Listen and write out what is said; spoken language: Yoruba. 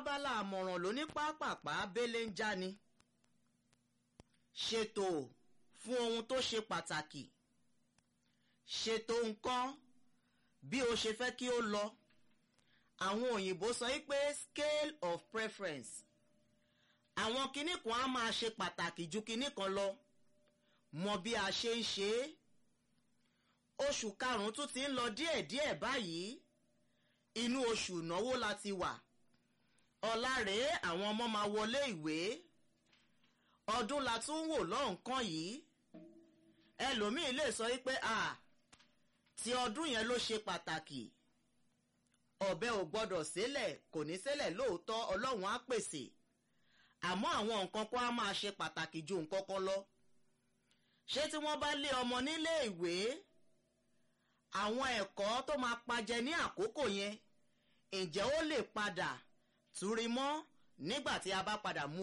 abala àmọ̀ràn ló ní pápápá bẹ́lẹ̀ ń já ni ṣètò fún ohun tó ṣe pàtàkì ṣètò nǹkan bí o ṣe fẹ́ kí ó lọ àwọn òyìnbó sọ wípé scale of preference àwọn kinní kan á máa ṣe pàtàkì ju kinní kan lọ mọ bí a ṣe ń ṣe é oṣù karùn-ún tún ti ń lọ díẹ̀díẹ̀ báyìí inú oṣù ìnáwó la ti wà ọ̀la rèé àwọn ọmọ máa wọlé ìwé ọdún la tún wò lọ́nkàn yìí ẹlòmíín lè sọ wípé à ti ọdún yẹn ló ṣe pàtàkì ọ̀bẹ ò gbọ́dọ̀ sílẹ̀ kò ní sílẹ̀ lóòótọ́ ọlọ́run á pèsè àmọ́ àwọn nǹkan kan á máa ṣe pàtàkì ju nǹkan kan lọ ṣé tí wọ́n bá lé ọmọ nílé ìwé àwọn ẹ̀kọ́ tó máa pajẹ ní àkókò yẹn ǹjẹ́ ó lè padà túrí mọ́ nígbà tí a bá padà mú